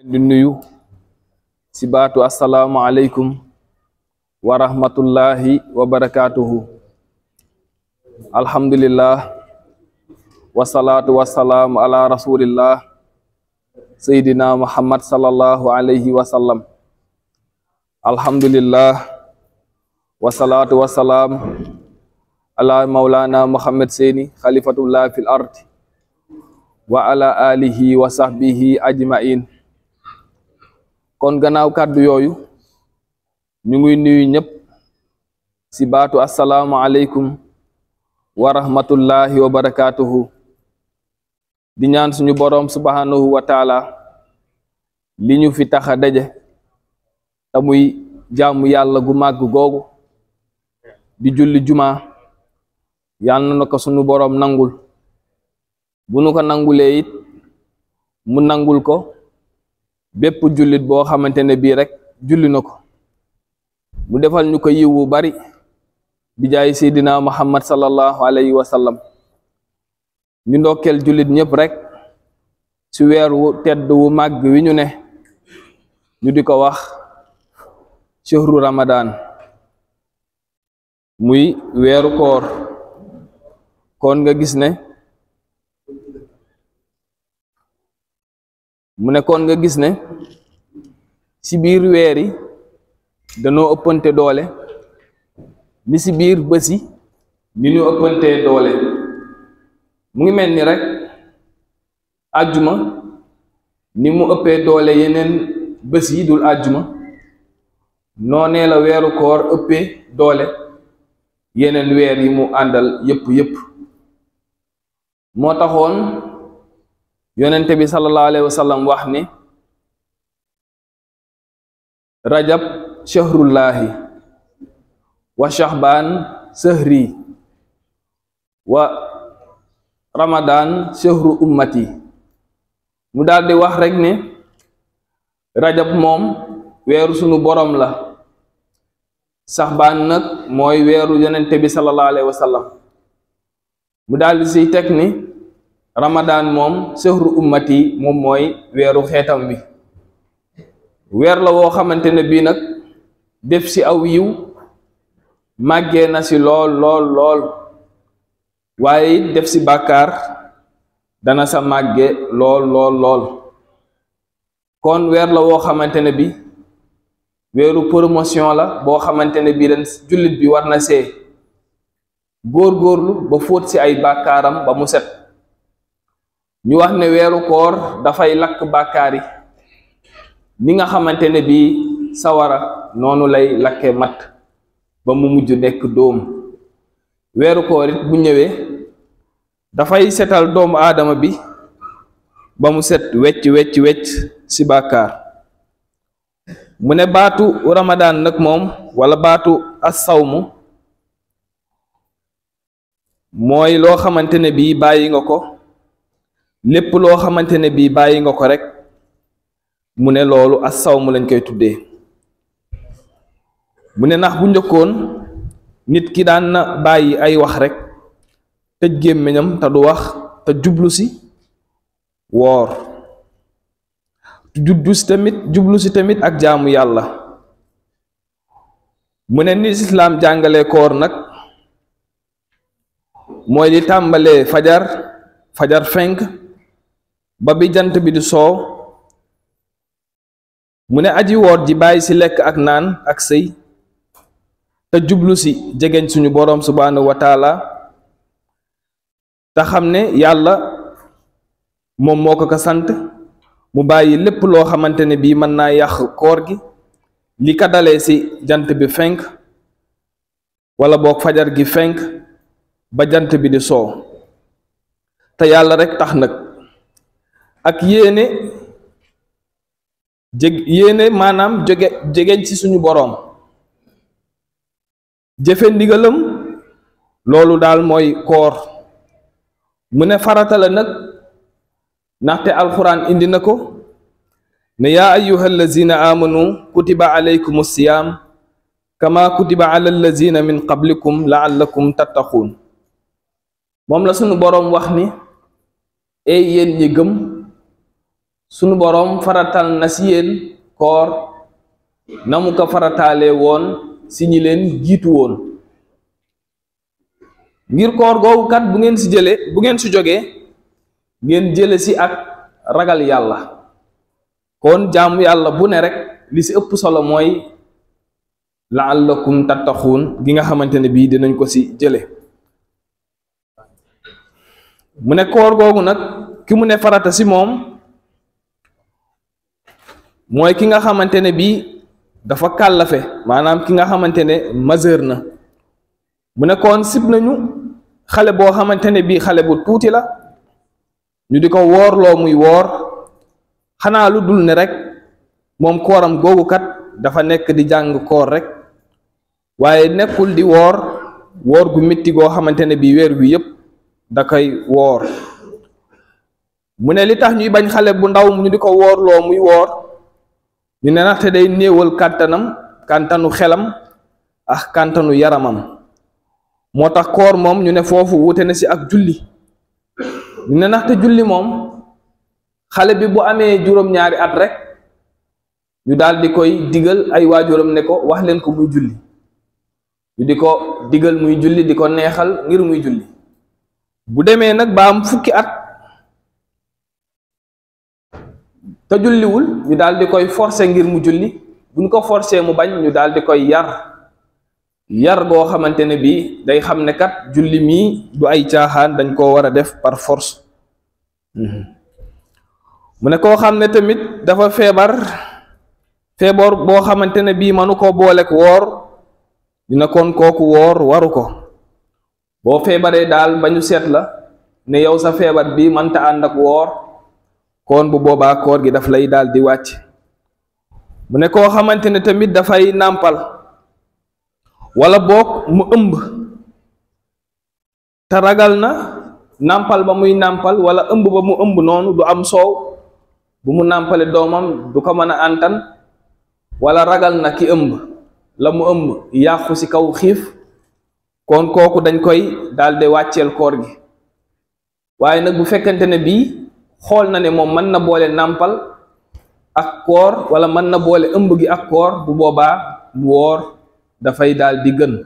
di nuyu ci baatu assalaamu aleykum wa rahmatullahi wa barakaatuhu alhamdulillah wasalaatu wasalaamu ala rasulillah seydina muhammad sallallahu alayhi wa sallam alhamdulillah wasalaatu wasalaam ala maulana muhammad seeni xalifatullah fil ard wa ala alihi wa sahbihi ajmain kon gannaaw kàddu yooyu ñu ngi nuyu ñëpp ci baatu assalaamu aleykum wa rahmatullahi wa barakatuhu di ñaan suñu boroom subhanahu wa taala li ñu fi tax a daje te muy jaamu yàlla gu màgg googu di julli juma yàlla na ko suñu boroom nangul bu nu ko nangulee it mu nangul ko bépp jullit boo xamante ne bii rek julli na ko mu defal ñu ko yiwu bari bi jaay seydina muhammad sallallahu alayhi wa sallam ñu ndokkeel jullit ñëpp rek ci weer wu tedd wu màgg wi ñu ne ñu di ko wax shahru ramadan muy weeru koor kon nga gis ne mu ne kon nga gis ne ci biir weer yi danoo ëppante doole ni ci biir bés yi ni ñu ëppantee doole mu ngi mel ni rek àjjuma ni mu ëppee doole yeneen bés yi dul àjjuma noonee la weeru koor ëppee doole yeneen weer yi mu àndal yépp yépp moo taxoon yonente bi sallallahu alayhi wa sallam wax ni rajab shahrullahi wa shahban sahri wa ramadan shahru ummati mu daldi wax rek ne rajab moom weeru sunu borom la shahban nag mooy weeru yonente bi sallallahu alayhi wa sallam mu daldi siy teg ni ramadan moom sehru ummati moom mooy weeru xeetam bi weer la woo xamante ne bii nag def ci aw yiw màggee na ci lool lool lool waaye it def ci bàkkaar dana sa màgge lool lool lool kon weer la woo xamante ne bi weeru promotion la boo xamante ne bii ren jullit bi war na see góor-góorlu ba fóot ci ay bàkkaaram ba mu set ñu wax ne weeru koor dafay lakk bàkkaar yi ni nga xamante ne bii sawara noonu lay lakke mat ba mu mujj nekk dóom weeru koor it bu ñëwee dafay setal doomu aadama bi ba mu set wecc wecc wecc ci bàkkaar mu ne baatu ramadaan nag moom wala baatu as-sawmu mooy loo xamante ne bii bàyyi nga ko lépp loo xamante ne bii bàyyi nga ko rek mu ne loolu as sawmu lañ koy tuddee mu ne ndax bu njëkkoon nit ki daan na bàyyi ay wax rek tëj gémmiñam te du wax te jublu si woor jublu si tamit jublu si tamit ak jaamu yàlla mu ne ni islaam jàngale koor nag mooy di tàmbalee fajar fajar fenk ba bi jant bi di soow mu ne aji woor ji bàyyi ci lekk ak naan ak sëy te jublu ci jegeñ suñu boroom subhaanahu wa taala te xam ne yàlla moom moo ko ko sant mu bàyyi lépp loo xamante ne bii mën naa yàq koor gi li ka dalee ci jant bi fenk wala boog fajar gi fenk ba jant bi di soow te yàlla rekk tax nag ak yéene jég yéene maanaam jóge jegeñ ci suñu boroom jëfe ndigalam loolu daal mooy koor mu ne farata la nag ndaxte alxuraan indi na ko ne yaa ayyuha allazina amanu kutiba alaykum siyaam kama kutiba ala allazina min qablikum laallakum tattaquun moom la suñu boroom wax ni ey yéen ñi gëm sunu boroom faratal na si yéen koor na mu ko farataale woon si ñi leen jiitu woon ngir koor googu kat bu ngeen si jële bu ngeen si jógee ngeen jële si ak ragal yàlla kon jaamu yàlla bu ne rek li si ëpp solo mooy la'allakum tattaxuun gi nga xamante ne bii dinañ ko si jële mu ne koor googu nag ki mu ne farata si moom mooy ki nga xamante ne bii dafa kàllafe maanaam ki nga xamante ne majeur na mu ne kon sib nañu xale boo xamante ne bii xale bu tuuti la ñu di ko woorloo muy woor xanaa lu dul ne rek moom kooram googu kat dafa nekk di jàng koor rek waaye nekkul di woor woor gu métti goo xamante ne bii weer wi yépp da koy woor mu ne li tax ñuy bañ xale bu ndaw ñu di ko woorloo muy woor ñu ne ndaxte day néewal kàntanam kàntanu xelam ak kàntanu yaramam moo tax koor moom ñu ne foofu wute na si ak julli ñu ne ndaxte julli moom xale bi bu amee juróom-ñaari at rek ñu daal di koy digal ay waajuram ne ko wax leen ko muy julli ñu di ko digal muy julli di ko neexal ngir muy julli bu demee nag ba am fukki at te julliwul ñu daal di koy forcer ngir mu julli buñ ko forcer mu bañ ñu daal di koy yar yar goo xamante ne bii day xam ne kat julli mii du ay caaxaan dañ koo war a def par force mu ne koo xam ne tamit dafa feebar feebar boo xamante ne bii manu ko boolek woor dina kon kooku woor waru ko boo feebaree daal ba ñu seet la ne yow sa feebar bi mënta ànd ak woor kon bu boobaa koor gi daf lay daal di wàcc mu ne koo xamante ne tamit dafay nàmpal wala boog mu ëmb te ragal na nàmpal ba muy nàmpal wala ëmb ba mu ëmb noonu du am soow bu mu nàmpale doomam du ko mën a antan wala ragal na ki ëmb la mu ëmb yàqu ci kaw xiif kon kooku dañ koy daldi wàcceel koor gi waaye nag bu fekkente ne bii xool na ne moom mën na boole nàmpal ak koor wala mën na boole ëmb gi ak koor bu boobaa mu woor dafay daal di gën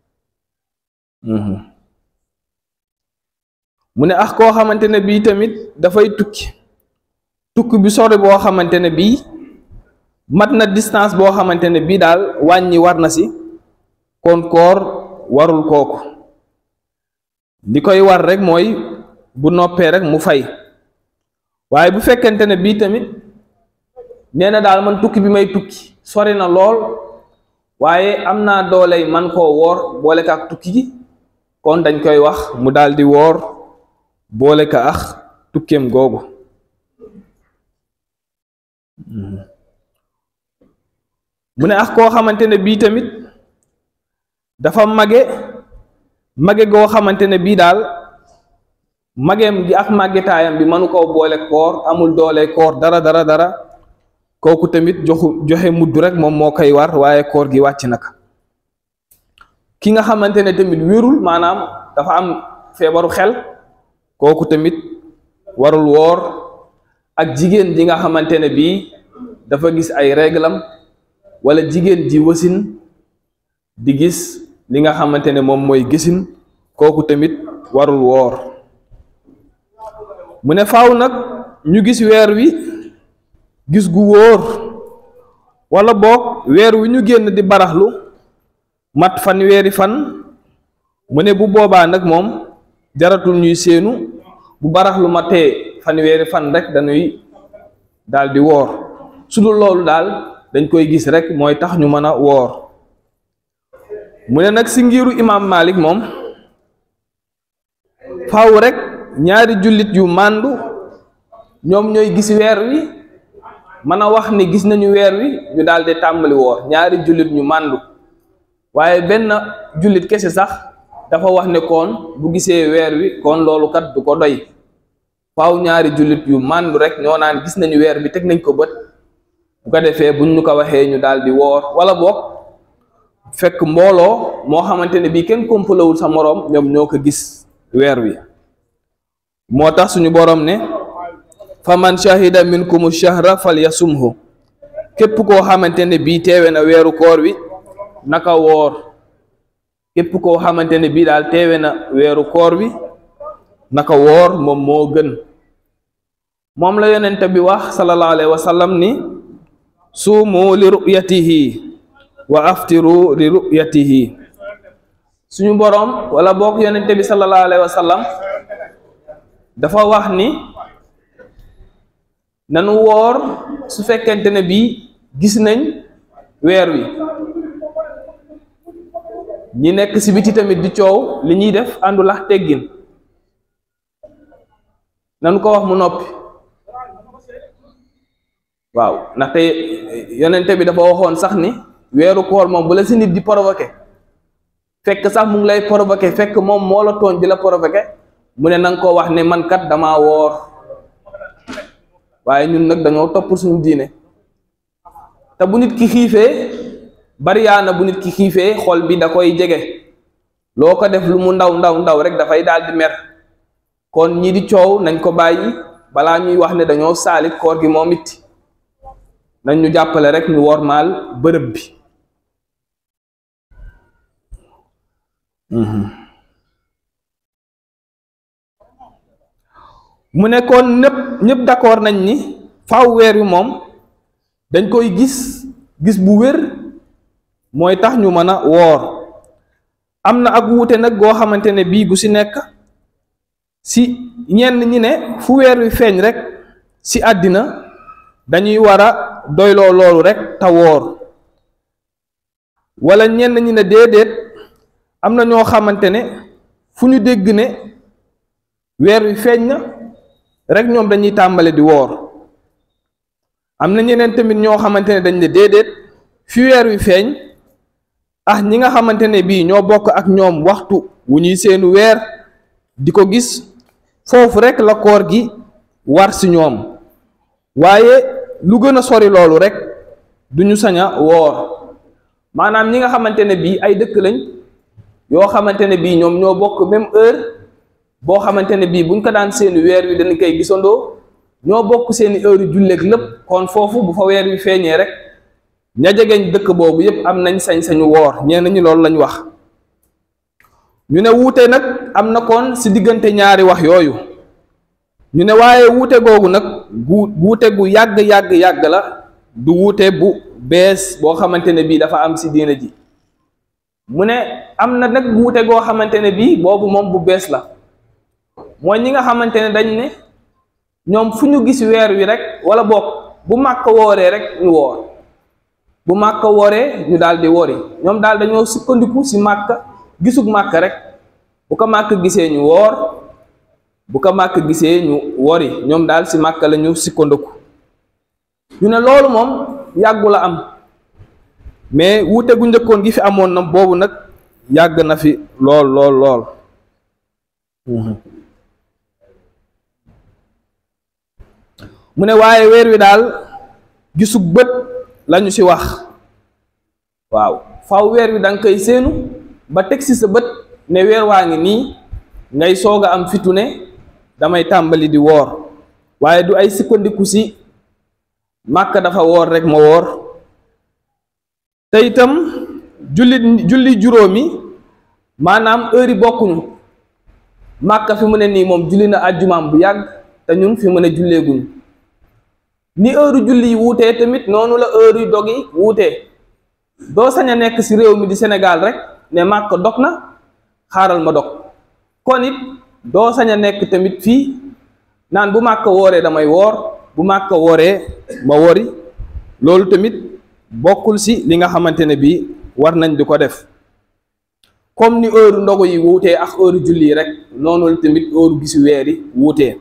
mu ne ax koo xamante ne bii tamit dafay tukki tukki bi sori boo xamante ne bii mat na distance boo xamante ne bii daal wàññi war na si kon koor warul kooku li koy war rek mooy bu noppee rek mu fay waaye bu fekkente ne bii tamit nee na daal man tukki bi may tukki sori na lool waaye am naa dooley man koo woor boole ka ak tukki gi kon dañ koy wax mu daal di woor boole ka ak tukkeem googu mu ne ak koo xamante ne bii tamit dafa mage mage goo xamante ne bii daal mageem gi ak màggetaayam bi mënu koo boole koor amul doole koor dara dara dara kooku tamit joxu joxe mudd rek moom moo koy war waaye koor gi wàcc naka ki nga xamante ne tamit wérul maanaam dafa am feebaru xel kooku tamit warul woor ak jigéen ji nga xamante ne bii dafa gis ay réglam wala jigéen ji wasin di gis li nga xamante ne moom mooy gisin kooku tamit warul woor mu ne faaw nag ñu gis weer wi gis gu wóor wala boog weer wi ñu génn di baraxlu mat fan weeri fan mu ne bu boobaa nag moom jaratul ñuy séenu bu baraxlu matee fan weeri fan rek dañuy daal di woor su dul loolu daal dañ koy gis rek mooy tax ñu mën a woor mu ne nag si ngiru imaam Malik moom faaw rek ñaari jullit yu màndu ñoom ñooy gis weer wi mën a wax ni gis nañu weer wi ñu daal di tàmbali woor ñaari jullit ñu màndu waaye benn jullit kese sax dafa wax ne kon bu gisee weer wi kon loolu kat du ko doy faaw ñaari jullit yu màndu rek ñoo naan gis nañu weer bi teg nañ ko bët bu ko defee buñ ñu ko waxee ñu daal di woor wala boog fekk mbooloo moo xamante ne bii kenn kompalawul sa moroom ñoom ñoo ko gis weer wi moo tax suñu boroom ne fa man shahida minkum shahra falyasumhu képp koo xamante ne bii teewe na weeru koor wi naka woor képp koo xamante ne bii daal teewe na weeru koor wi naka woor moom moo gën moom la yonente bi wax sallallahu alayhi wa sallam ni suumu li ru'yatihi wa aftiru li ru'yatihi suñu boroom wala boog yonente bi sallallahu alayhi wa sallam dafa wax ni nanu woor su fekkente ne bii gis nañ weer wi ñi nekk ci biti tamit di coow li ñuy def àndul ak teggin nanu ko wax mu noppi waaw ndaxte yonente bi dafa waxoon sax ni weeru koor moom bu la ci nit di provoqué fekk sax mu ngi lay provoqué fekk moom moo la tooñ di la provoqué mu ne nanga ko wax ne man kat damaa woor waaye ñun nag dañoo topp suñu diine te bu nit ki xiifee bariyaana bu nit ki xiifee xol bi da koy jege loo ko def lu mu ndaw ndaw ndaw rek dafay daal di mer kon ñi di coow nañ ko bàyyi balaa ñuy wax ne dañoo saalit koor gi moom it nañ ñu jàppale rek ñu wormaal bërëb bi mu nekkoon ñëpp ñëpp d'accord nañ ni faaw weer wi moom dañ koy gis gis bu wér mooy tax ñu mën a woor am na ak wuute nag goo xamante ne bii gu ci nekk ci ñenn ñi ne fu weer wi feeñ rek ci àddina dañuy war a doyloo loolu rek te woor walla ñenn ñi ne déedéet am na ñoo xamante ne fu ñu dégg ne weer wi feeñ na rek ñoom dañuy tàmbale di woor am na ñeneen tamit ñoo xamante ne dañ ne déedéet fi weer wi feeñ ah ñi nga xamante ne bii ñoo bokk ak ñoom waxtu wu ñuy seenu weer di ko gis foofu rek la koor gi war ci ñoom waaye lu gën a sori loolu rek duñu sañ a woor maanaam ñi nga xamante ne bii ay dëkk lañ yoo xamante ne bii ñoom ñoo bokk même heure boo xamante ne bii buñ ko daan seeni weer wi dañ koy gisandoo ñoo bokk seeni heure julleek lépp kon foofu bu fa weer wi feeñee rek ña jegeñ dëkk boobu yépp am nañ sañ-sañu woor ñenn ñi loolu lañ wax ñu ne wuute nag am na kon ci diggante ñaari wax yooyu ñu ne waaye wuute googu nag gu wuute gu yàgg yàgg yàgg la du wuute bu bees boo xamante ne bii dafa am ci diina ji mu ne am na nag wuute goo xamante ne bii boobu moom bu bees la mooy ñi nga xamante ne dañ ne ñoom fu ñu gis weer wi rek wala boog bu màkk wooree rek ñu woor bu màkk wooree ñu daal di wori ñoom daal dañoo sukkandiku ci màkk gisug màkk rek bu ko màkk gisee ñu woor bu ko màkk gisee ñu wori ñoom daal ci màkk la ñu sukkandiku ñu ne loolu moom yàggu la am mais wuute gu njëkkoon gi fi amoon na boobu nag yàgg na fi lool lool lool mu ne waaye weer wi daal gisug bët lañu ci wax waaw faw weer wi danga koy séenu ba teg ci sa bët ne weer waa ngi nii ngay soog a am fitu ne damay tàmbali di woor waaye du ay sukkandiku ci màkk dafa woor rek ma woor te itam julli julli juróomi maanaam heure yi bokkuñu màkk fi mu ne nii moom julli na àjjumaam bu yàgg te ñun fi mu ne julleeguñu ni heure julli yi wuutee tamit noonu la heure yu dog yi wuutee doo sañ a nekk ci réew mi di Sénégal rek ne màkk dog na xaaral ma dog kon it doo sañ a nekk tamit fii naan bu màkk wooree damay woor bu màkk wooree ma wori loolu tamit bokkul ci li nga xamante ne bii war nañ di ko def comme ni heure ndogu yi wuutee ak heure julli yi rek noonu la tamit heure gisu weer yi wuutee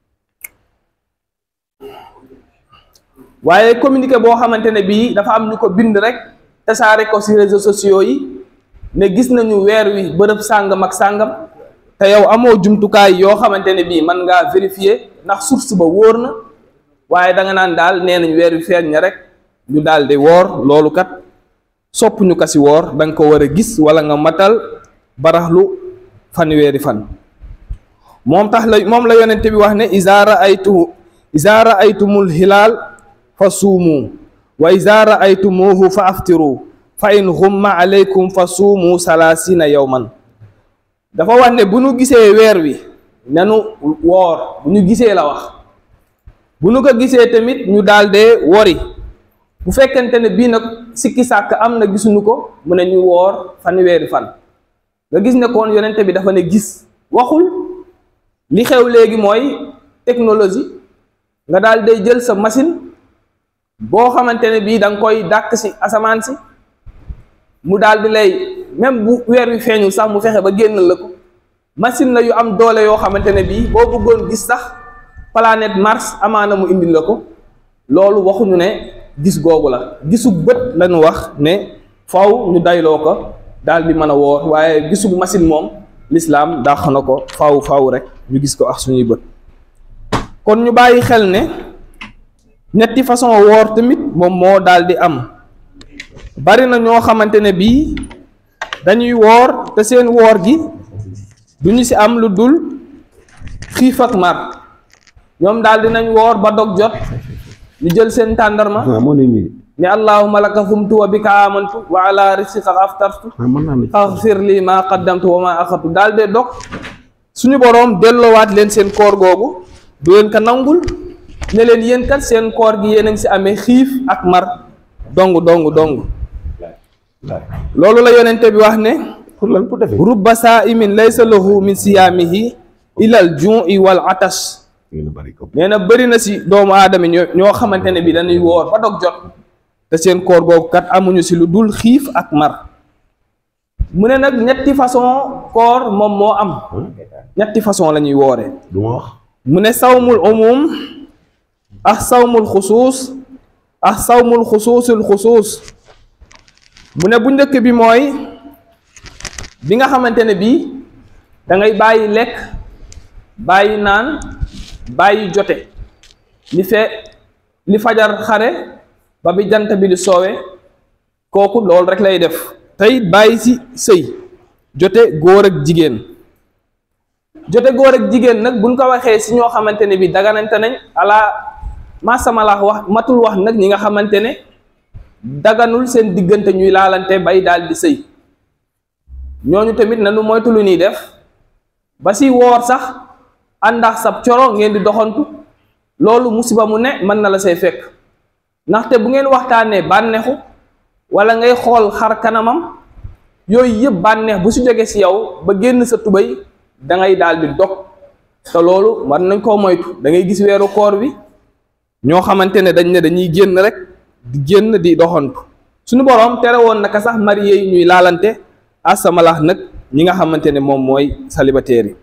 waaye communiqué boo xamante ne bii dafa am ñu ko bind rek tasaare ko ci réseaux sociaux yi ne gis nañu weer wi bërëb sàngam ak sàngam te yow amoo jumtukaay yoo xamante ne bii mën ngaa vérifier ndax source ba wóor na waaye da nga naan daal nee nañ weer wi feeñ na rek ñu daal di woor loolu kat sopp ñu ko ci woor da nga ko war a gis wala nga matal baraxlu fanweeri fan moom tax la moom la yonente bi wax ne iza raaytu iza raaytumul hilaal fa suumu wa iza raaytumuhu fa aftiru fa in xumma aleykum fa suumu salaasina yowman dafa wax ne bu nu gisee weer wi nanu woor bu ñu gisee la wax bu nu ko gisee tamit ñu daal dee wori bu fekkente ne bii nag sikki sàkk am na gisuñu ko mu ne ñu woor fanweeri fan nga gis ne kon yonente bi dafa ne gis waxul li xew léegi mooy technologie nga daal day jël sa machine boo xamante ne bii da nga koy dàkk si asamaan si mu daal di lay même bu weer wi feeñul sax mu fexe ba génnal la ko machine la yu am doole yoo xamante ne bii boo bëggoon gis sax planète Mars amaana mu indil la ko loolu waxuñu ne gis googu la gisu bët lañu wax ne faw ñu dayloo ko daal di mën a woor waaye gisu machine moom lislaam dàq na ko faw faw rek ñu gis ko ak suñuy bët kon ñu bàyyi xel ne ñetti façon woor tamit moom moo daal di am bari na ñoo xamante ne bii dañuy woor te seen woor gi du ñu ci am lu dul xiif ak mar ñoom daal dinañ woor ba dog jot ñu jël seen tàndarma ne allahumma laka sumtu wa bika amantu wa ala risqika aftartu faghfir li ma qaddamtu wa ma axartu daal de dog suñu boroom delloowaat leen seen koor googu du leen ko nangul ne leen yéen kat seen koor gi yéen a ngi ci amee xiif ak mar dong dong dong loolu la yonente bi wax ne pour lan pour defee rubba saa'imin laysa lahu min siyaamihi ilal ju'i wal atash nee na bëri na si doomu aadama ñoo ñoo xamante ne bi dañuy woor ba dog jot te seen koor googu kat amuñu si lu dul xiif ak mar mu ne nag ñetti façon koor moom moo am ñetti façon la ñuy wooree du ma wax mu ne sawmul umum ak sawmul xusuus ak sawmul xusuusul xusuus mu ne bu njëkk bi mooy bi nga xamante ne bii da ngay bàyyi lekk bàyyi naan bàyyi jote li fe li fajar xare ba bi jant bi di soowe kooku loolu rek lay def tey bàyyi si sëy jote góor ak jigéen jote góor ak jigéen nag buñ ko waxee si ñoo xamante ne bi daganante nañ ala masamala wax matul wax nag ñi nga xamante ne daganul seen diggante ñuy laalante bay daal di sëy ñooñu tamit nanu moytu lu ñuy def ba si woor sax àndax sab coro ngeen di doxantu loolu musiba mu ne mën na la say fekk ndaxte bu ngeen waxtaanee bànneexu wala ngay xool xar kanamam yooyu yëpp bànneex bu si jóge si yow ba génn sa tubay da ngay daal di dog te loolu war nañ koo moytu da ngay gis weeru koor bi ñoo xamante ne dañ ne dañuy génn rek di génn di doxantu suñu boroom tere woon naka sax marié yi ñuy laalante asamalax nag ñi nga xamante ne moom mooy célibataire yi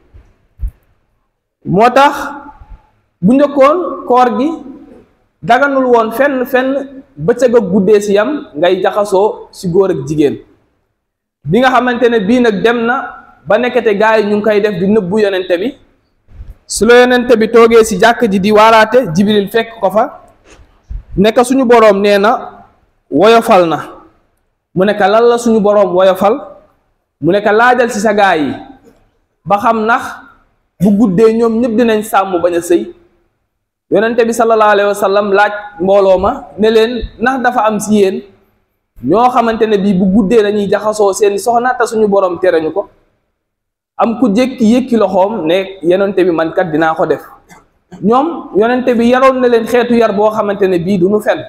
moo tax bu njëkkoon koor gi daganul woon fenn fenn bëccëg ak guddee si yam ngay jaxasoo si góor ak jigéen bi nga xamante ne bii nag dem na ba nekkete gaa yi ñu ngi koy def di nëbbu yonente bi su la yonente bi toogee si jàkk ji di waaraate jibril fekk ko fa nekk suñu boroom nee na woyofal na mu nekk lan la suñu boroom woyofal mu nekk laajal ci sa gaa yi ba xam ndax bu guddee ñoom ñëpp dinañ sàmm bañ a sëy yonente bi sallallahu alayhi wa sallam laaj mbooloo ma ne leen ndax dafa am ci yéen ñoo xamante ne bii bu guddee dañuy jaxasoo seen soxna te suñu boroom tere ñu ko am ku jékki yëkki loxoom ne yonente bi man kat dinaa ko def ñoom yonente bi yaroon na leen xeetu yar boo xamante ne bii du nu fen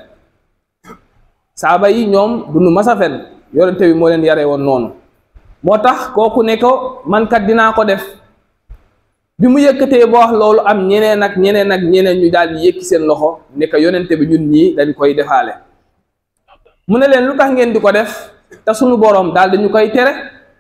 saaba yi ñoom du nu mas a fen yonente bi moo leen yaree woon noonu moo tax kooku ne ko man kat dinaa ko def bi mu yëkkatee ba wax loolu am ñeneen ak ñeneen ak ñeneen ñu daal di yëkki seen loxo ne ko yonente bi ñun ñii dañ koy defaale mu ne leen lu tax ngeen di ko def te suñu boroom daal dañu koy tere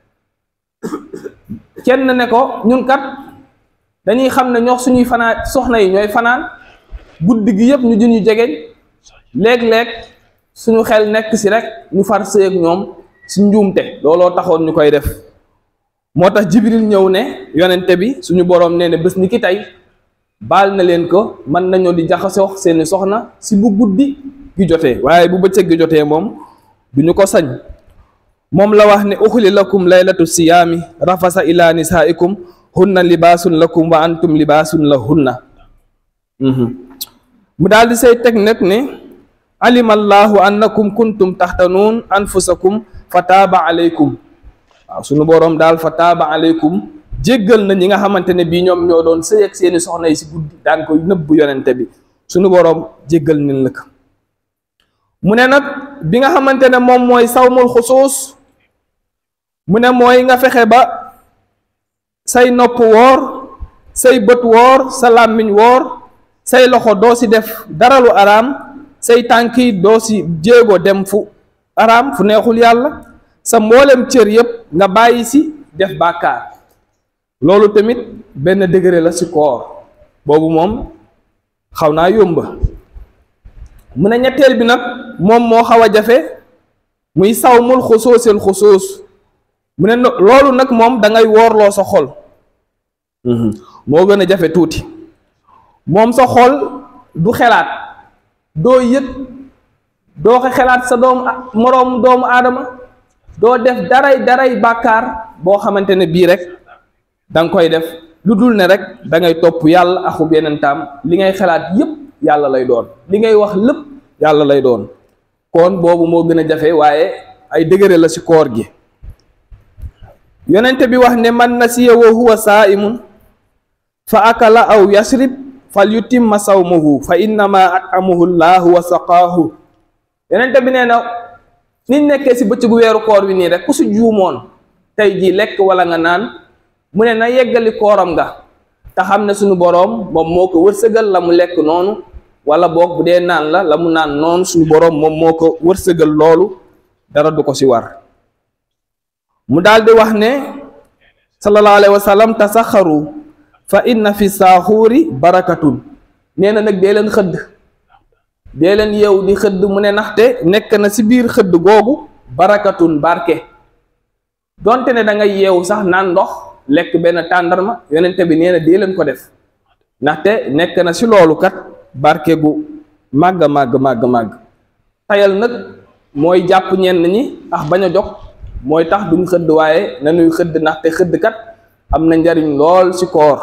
kenn ne ko ñun kat dañuy xam ne ñoo suñuy fanaan soxna yi ñooy fanaan guddi gi yëpp ñu jën ñu jegeñ léeg-léeg suñu xel nekk si rek ñu far sëy ak ñoom si njuumte looloo taxoon ñu koy def moo tax jibril ñëw ne yonente bi suñu boroom nee ne bés ni ki tey baal na leen ko mën nañoo di jaxasoo seeni soxna si bu guddi gi jotee waaye bu bëccëg gi jotee moom duñu ko sañ moom la wax ne uxli lakum laylatu siyaami rafasa ila nisaikum hunna libaasun lakum wa antum libaasun la hunna mu daal di say teg nag ne alima allahu annakum kuntum taxtanuun anfusakum fa taaba aleykum waaw sunu boroom daal fa taaba aleykum jéggal na ñi nga xamante ne bii ñoom ñoo doon sëy ak seeni soxna yi si guddi daan ko nëbbu yonente bi sunu boroom jéggal nañ la ko mu ne nag bi nga xamante ne moom mooy sawmul xusuus mu ne mooy nga fexe ba say nopp woor say bët woor sa làmmiñ woor say loxo doo si def dara lu araam say tànk yi doo si jéego dem fu araam fu neexul yàlla sa mboolem cër yépp nga bàyyi si def bàkkaar loolu tamit benn degré la si koor boobu moom xaw naa yomba mu ne ñetteel bi nag moom moo xaw a jafe muy sawmul xusuusil xusuus mu ne loolu nag moom da ngay woorloo sa xol moo gën a jafe tuuti moom sa xol du xelaat doo yëg doo ko xelaat sa doomu moroomu doomu aadama doo def daray daray bàkkaar boo xamante ne bii rek da nga koy def lu dul ne rek da ngay topp yàlla axub yeneen taam li ngay xelaat yépp yàlla lay doon li ngay wax lépp yàlla lay doon kon boobu moo gën a jafe waaye ay dëgëre la ci koor gi yonente bi wax ne man nasiya wa huwa saa'imun fa akala aw yasrib fal yutimma sawmahu fa innama at'amahu llahu wa saqaahu yonente bi nee na niñ nekkee ci bëccëgu weeru koor wi nii rek ku ci juumoon tey jii lekk wala nga naan mu ne na yeggali kooram nga te xam ne suñu boroom moom moo ko wërsëgal la mu lekk noonu wala boog bu dee naan la la mu naan noonu suñu boroom moom moo ko wërsëgal loolu dara du ko ci war mu daal di wax ne sallallahu alayhi wa sallam tasaxaru fa inna fi saaxuuri barakatun nee na nag dee leen xëdd dee leen yow di xëdd mu ne ndaxte nekk na ci biir xëdd googu barakatun barke donte ne da ngay yeewu sax naan ndox lekk benn tàndarma yonente bi nee na dee leen ko def ndaxte nekk na ci loolu kat barke gu màgg màgg màgg màgg tayal nag mooy jàpp ñenn ñi ax bañ a jox mooy tax duñ xëdd waaye nañuy xëdd ndaxte xëdd kat am na njariñ lool ci koor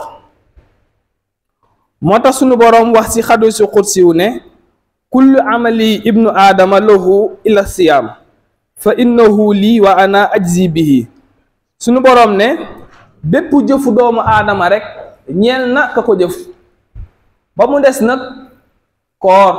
moo tax sunu boroom wax ci xadu ci xudsiw ne kullu amali ibnu aadama lahu ila siyaam fa innahu lii wa ana ajzi bihi sunu boroom ne bépp jëfu doomu aadama rek ñeel na ka ko jëf ba mu des nag koor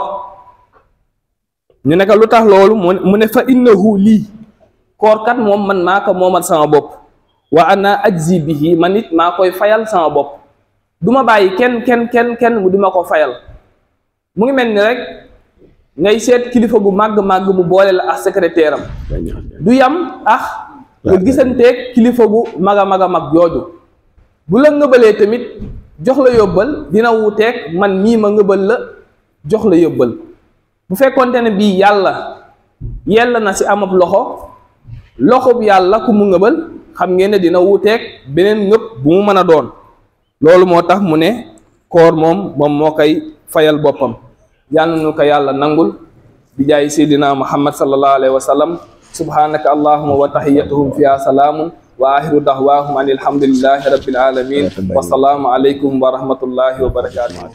ñu ne ko lu tax loolu mu ne fa innahu lii koor kat moom man maa ko moomal sama bopp wa ana ajzi bihi man it maa koy fayal sama bopp du ma bàyyi kenn kenn kenn kenn mu di ma ko fayal mu ngi mel ni rek ngay seet kilifa gu màgg-màgg mu boole la ak secrétaire am du yam ah nga gisanteeg kilifa gu mag a mag a mag jooju bu la ngëbalee tamit jox la yóbbal dina wuuteeg man mii ma ngëbal la jox la yóbbal bu fekkonte ne bii yàlla yella na si amab loxo loxob yàlla ku mu ngëbal xam ngeen ne dina wuuteeg beneen ngëb bu mu mën a doon loolu moo tax mu ne koor moom moom moo koy fayal boppam yàlla nu ko yàlla nangul bi jaay seydina muhammad sallallahu alayhi wa sallam subhanaka allahuma wa tahiyatuhum fiha salaamun wa axiru dahwaahum an alhamdulillahi rabbil alamin wa salaamu aleykum wa rahmatullahi wa barakatuh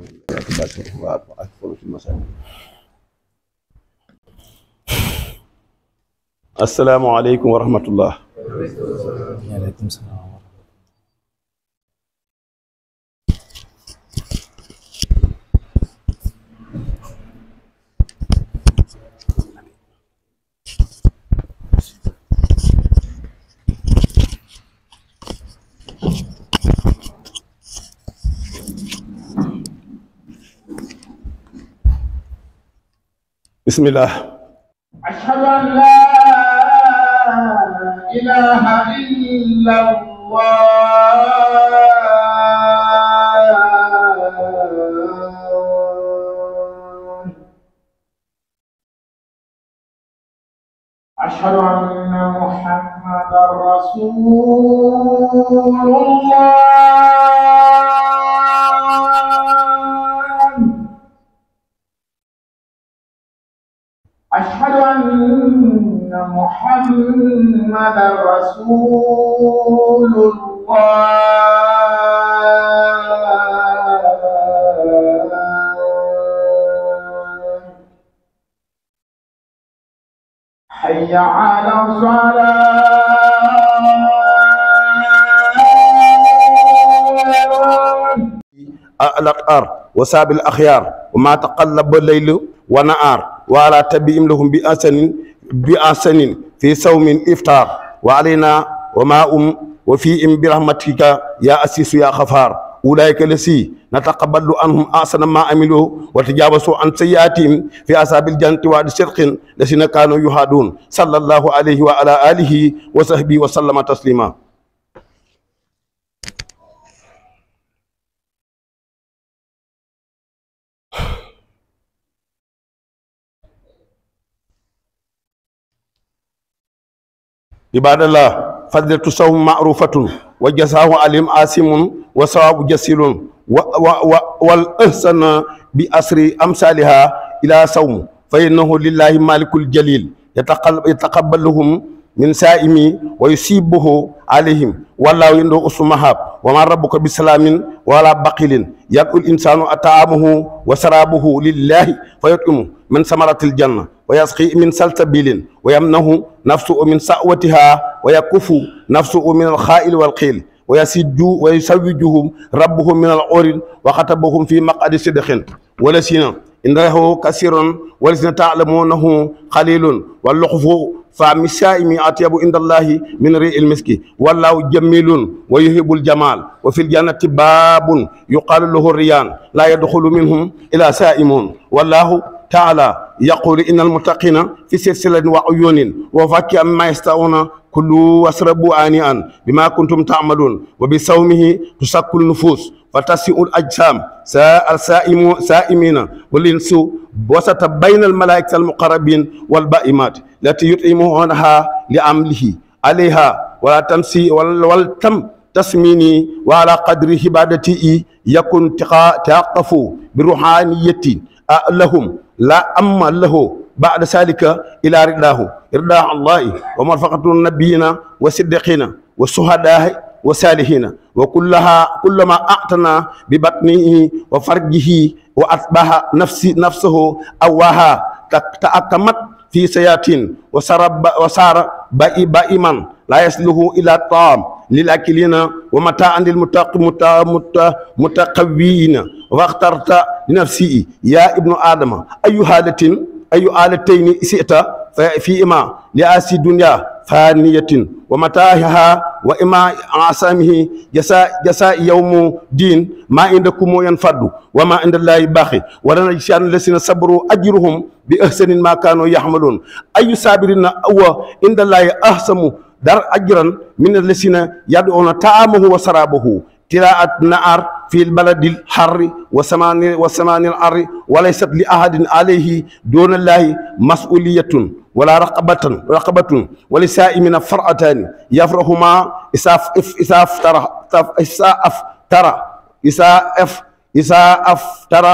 assalaamu aleykum wa rahmatullah waaleykum salaam bismillah أشهد أن لا إله إلا الله أشهد أن محمدا رسول الله أشهد أن محمدا رسول الله حي على الصلاة الأطهار وساب الأخيار وما تقلب الليل ونهار وعلى تبيهم لهم بأحسن بأحسن في صوم إفطار وعلينا وما أم وفيهم برحمتك يا أسيس يا غفار أولئك الذي نتقبل عنهم أحسن ما عملوا وتجاوزوا عن سيئاتهم في أصحاب الجنة وعد صدق الذين كانوا يهادون صلى الله عليه وعلى آله وصحبه وسلم تسليما عباد الله فضلة الصوم معروفة وجزاه عليم آسم وصواب جسيل و و و والإحسان بأسر أمثالها إلى صوم فإنه لله مالك الجليل يتقبل يتقبلهم من سائم ويصيبه عليهم والله عنده أسمهاب وما ربك بسلام ولا بقيل يدعو الإنسان أطعامه وسرابه لله فيطعمه من ثمرة الجنة ويسقي من سلسبيل ويمنه نفسه من سأوتها ويكف نفسه من الخائل والقيل ويسج ويسوجهم ربهم من العور وخطبهم في مقعد صدق ولسنا إنه كثير ولسنا تعلمونه قليل واللخف فمن السائم أطيب عند الله من ريء المسك والله جميل ويهب الجمال وفي الجنة باب يقال له الريان لا يدخل منهم إلى سائمون والله تعالى يقول إن المتقين في سلسلة وعيون وفاكهة مما يستعون كلوا واشربوا آنيا بما كنتم تعملون وبصومه تسكن النفوس فتسيء الأجسام ساء السائم سائمين والإنس وسط بين الملائكة المقربين والبائمات التي يطعمونها لعمله عليها ولا تمسي ولتم تسميني وعلى قدر عبادتي يكون تقف بروحانية لهم لا أما له بعد ذلك إلى رداه إرداء الله ومرفقة النبيين والصديقين والشهداء والصالحين وكلها كلما أعتنى ببطنه وفرجه وأتبع نفسي نفسه أواها تأكمت في سياتين وسرب وصار بائي بائما لا يسله إلى الطعام للأكلين ومتاعا للمتقوين واخترت لنفسي يا ابن آدم أي حالة أي آلتين سئت فيما لآسي الدنيا فانية ومتاعها وإما عصامه جزاء جزاء يوم دين ما عندكم ينفد وما عند الله باقي ولنا يشان الذين صبروا أجرهم بأحسن ما كانوا يحملون أي صابرين أو عند الله أحسن dar ajran min allasina yad'una ta'amahu wa sarabahu تلاءة نار في البلد الحر وسمان وسمان الأر وليست لأحد عليه دون الله مسؤولية ولا رقبة رقبة ولسائمنا فرعتان يفرهما إساف إسا افترى إسا افترى إسا اف إسا افترى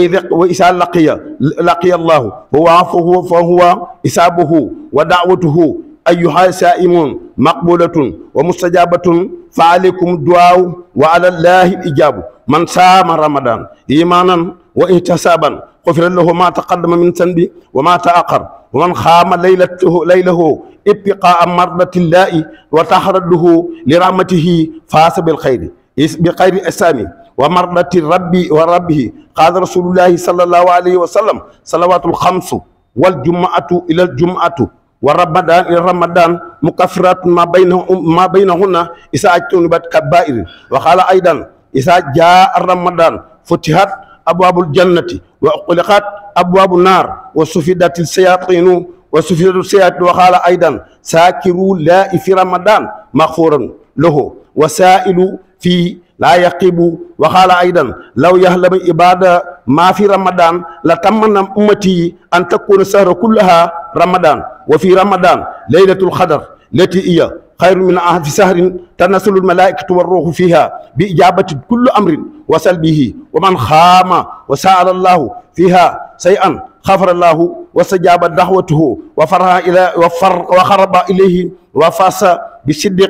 وإذا لقي لقي الله هو عفوه فهو إسابه ودعوته أيها سائمون مقبولة ومستجابة فعليكم الدعاء وعلى الله الإجابة من صام رمضان إيمانا واحتسابا غفر له ما تقدم من ذنبه وما تأخر ومن خام ليلته ليله ابتقاء مرضة الله وتحرده لرحمته فاس بالخير بخير أسامي ومرضة ربي وربه قال رسول الله صلى الله عليه وسلم صلوات الخمس والجمعة إلى الجمعة ورمضان إلى رمضان مكفرات ما بينهم ما بينهن إذا اجتنبت كبائر وقال أيضا إذا جاء رمضان فتحت أبواب الجنة وأغلقت أبواب النار وسفدت الشياطين وسفدت الشياطين وقال أيضا ساكروا لا في رمضان مغفورا له وسائل في لا يقيب وقال أيضا لو يهلم عبادة ما في رمضان لتمنى أمتي أن تكون السهر كلها رمضان وفي رمضان ليلة القدر التي هي خير من ألف شهر تنزل الملائكة والروح فيها بإجابة كل أمر وسلبه ومن خام وسأل الله فيها شيئا غفر الله واستجاب دعوته وفرها إلى وفر وخرب إليه وفاس بالصدق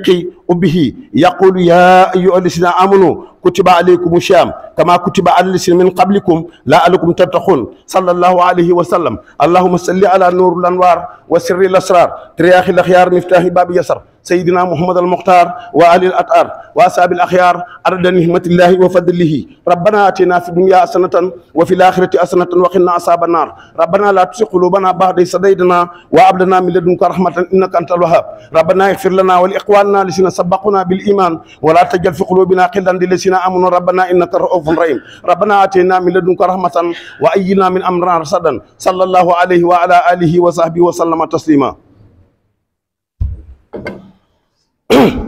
به يقول يا أيها الذين آمنوا كتب عليكم الشام كما كتب على الذين من قبلكم لعلكم تتقون صلى الله عليه وسلم اللهم صل على نور الأنوار وسر الأسرار ترياخ الأخيار مفتاح باب يسر سيدنا محمد المختار وآل الأطهار وأصحاب الأخيار عدد نعمة الله وفضله ربنا آتنا في الدنيا حسنة وفي الآخرة حسنة وقنا عذاب النار ربنا لا تزغ قلوبنا بعد إذ هديتنا وهب لنا من لدنك رحمة إنك أنت الوهاب ربنا اغفر لنا ولإخواننا الذين سبقونا بالإيمان ولا تجعل في قلوبنا غلا للذين آمنوا ربنا إنك رؤوف رحيم ربنا آتنا من لدنك رحمة وأينا من أمرنا رشدا صلى الله عليه وعلى آله وصحبه وسلم تسليما